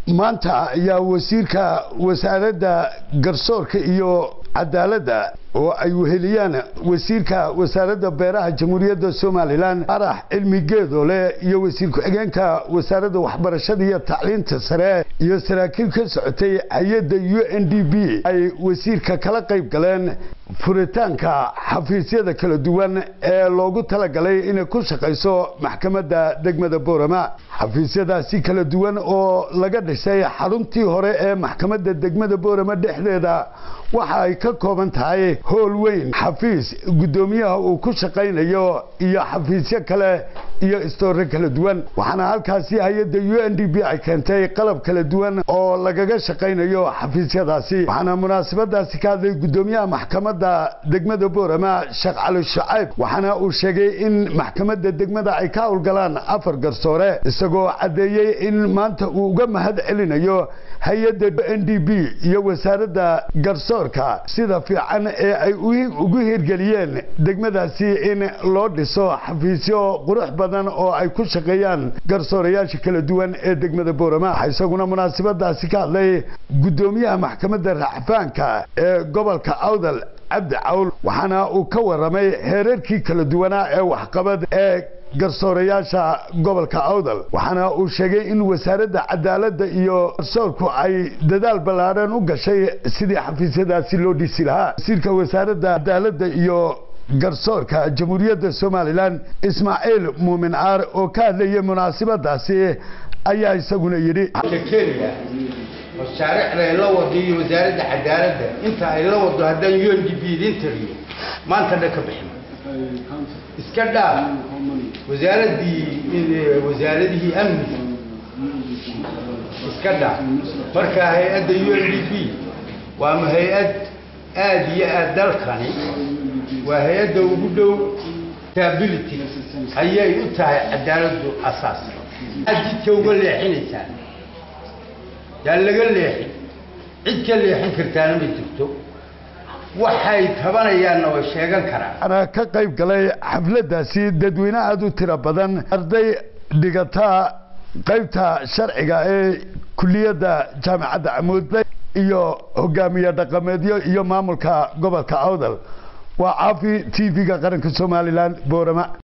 maanta ayaa wasiirka wasaaradda garsoorka iyo cadaaladda oo ay weheliyaan wasiirka wasaaradda beeraha jamhuuriyadda somalilan arax cilmi geedole iyo wasiir ku-xigeenka wasaaradda waxbarashada iyo tacliinta sare iyo saraakiil ka socotay hay-adda u n d b ay wasiirka kala qayb galeen furitaanka xafiisyada kala duwan ee loogu talagalay inay ku shaqayso maxkamadda degmada boorama xafiisyadaasi kala duwan oo laga dhisay xaruntii hore ee maxkamadda degmada boorama dhexdeeda waxa ay ka kooban tahay howl weyn xafiis guddoomiyaha uu ku shaqaynayo iyo xafiisyo kale iyo istoore kala duwan waxaana halkaasi hay-adda u n d b ay keentay qalab kala duwan oo lagaga shaqaynayo xafiisyadaasi waxaana munaasabadaasi ka hadlay guddoomiyaha maxkamadda degmada boorama sheekh cali shacayb waxaana uu sheegay in maxkamadda degmada ay ka howlgalaan afar garsoore isagoo caddeeyey in maanta uu uga mahad celinayo hay-adda u n d b iyo wasaaradda garsoorka sida fiican ee ay ugu hirgeliyeen degmadaasi in loo dhiso xafiisyo qurux badan oo ay ku shaqeeyaan garsoorayaasha kala duwan ee degmada boorama waxaa isaguna munaasabadaasi ka hadlay guddoomiyaha maxkamadda racfaanka ee gobolka awdal cabdi cawl waxaana uu ka waramay heerarkii kala duwanaa ee waxqabad ee garsoorayaasha gobolka awdal waxaana uu sheegay in wasaaradda cadaaladda iyo garsoorku ay dadaal ballaaran u gashay sidii xafiisyadaasi loo dhisi lahaa wasiirka wasaaradda cadaaladda iyo garsoorka jamhuuriyadda somalilan ismaaciil muumin aar oo ka hadlayay munaasabadaasi ayaa isaguna yidhi mashaariicda ay la wado iyo wasaaradda cadaaladda inta ay la wado haddaan u n d b idin tiriyo maanta dhan ka bixin iska dhaaf wasaaraddii wasaaradihii amniga iska dhaaf marka hay-adda u n d b waa hay-ad aada iyo aad dalkani waa hay-adda ugu dhow stability ayay u tahay cadaaladdu asaas aad jidka uga leexinaysaan yaa laga leexin cid ka leexin kartaana ma jirto waxay tabanayaanna way sheegan karaan waxaana ka qayb galay xafladdaasi dadweyne aada u tiro badan arday dhigata qaybta sharciga ee kuliyadda jaamacadda camuud iyo hogaamiye dhaqameedyo iyo maamulka gobolka awdal waa caafi t v-ga qaranka somalilan boorama